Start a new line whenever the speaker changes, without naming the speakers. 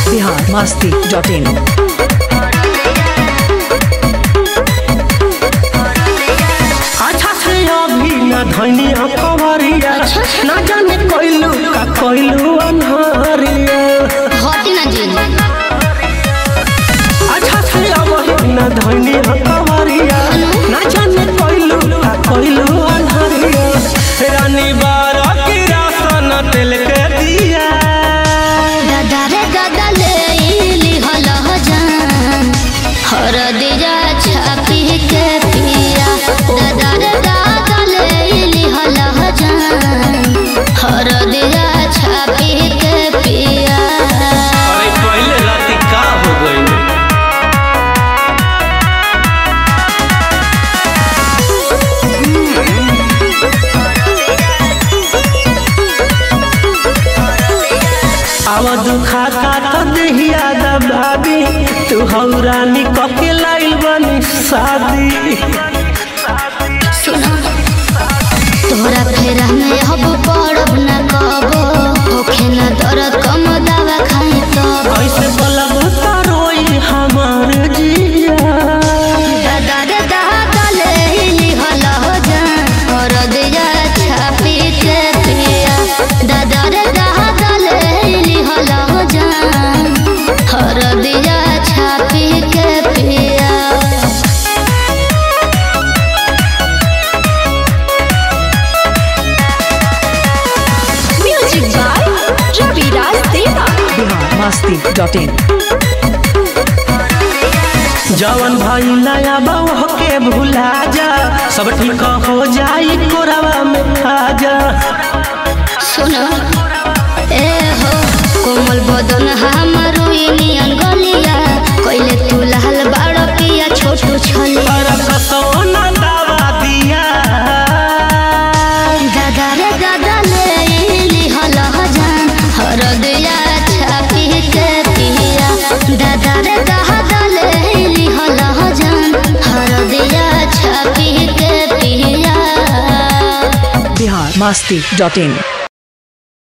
Bihar Masti dot in
अच्छा से अभी न धनी खबरिया ना जाने कोइलू का कोइलू अनहरिया
हटी ना जी
अच्छा से अभी न धनी खबरिया ना जाने कोइलू का कोइलू अनहरिया रानी बारा की रासन दिल के दिया
दादा रे दादा ले इली हल जान हर दिया छापी के पिया दादा रे दादा ले इली हल जान हर दिया छापी के पिया
अरे पहले राती का हो गई आवा दुखाता तो देहिया दबाबी तू हौरानी कके लाइल बनी शादी
सुनो तोरा फेरा में अब पड़ब न कबो होखे न दर्द कम दवा खाई तब
कैसे बलब तो रोई हमार जिया
दादा रे दादा ले इली हल जान और दिया छापी के पिया दादा रे दादा ले इली हल जान और दिया छापी के पिया
म्यूजिक बाय रवि राज देवा बिहार मस्ती डॉट इन
जवन भाई नया बहू के भुला जा सब ठीक हो जाई कोरवा में खा जा
सुनो ए हो कोमल बदन हमर नियन गलिया कइले तू लाल बाड़ पिया छोटू छलिया
पर कसौना दवा दिया
दादा रे दादा ले इली हल जान हर दिया छापी के पिया दादा रे दादा ले इली हल जान हर दिया छापी के पिया
बिहार मस्ती डॉट इन